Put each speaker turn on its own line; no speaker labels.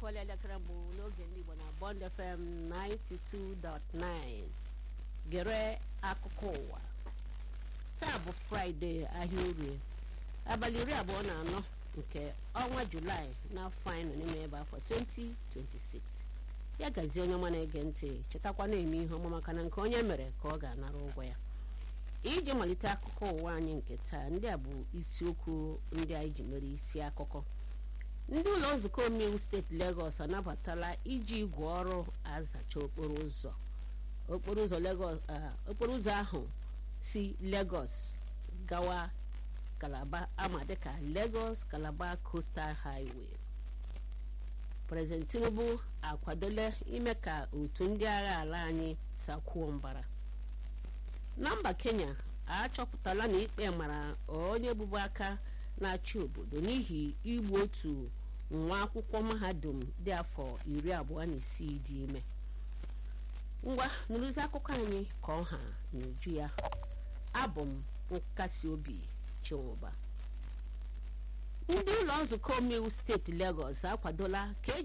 akụọla elekere mbụ n'oge ndị Igbo na Bond FM 92.9 gere akụkọ ụwa taa bụ fraịde ahịa orie abalị iri abụọ na anọ nke ọnwa julaị n'afọ anyị nọ n'ime ebe afọ 2026 ya gazie onye ọma na-ege ntị chetakwa na-eme ihe ọma maka na nke onye mere ka ọ ga-anara ụgwọ ya iji malite akụkọ ụwa anyị nke taa ndị a bụ isiokwu ndị anyị ji mere isi akụkọ ndị ụlọ nzukọ omeiwu steeti Lagos anabatala iji igwe ọrụ azacha okporo ụzọ okporo ụzọ Lagos okporo ụzọ ahụ si Lagos gawa Calabar ama dịka Lagos Calabar Coastal Highway President Tinubu akwadola ime ka otu ndị agha ala anyị sakwuo mbara na mba Kenya achọpụtala na ikpe mara onye bụbu aka na-achị obodo n'ihi igbu otu nwa akwụkwọ mahadum dị afọ iri abụọ na isii dị ime ngwa nụrụzi akụkọ anyị ka ọha n'uju ya abụ m nkasi obi chinwụba ndị ụlọ nzukọ omeiwu steeti Lagos akwadola ka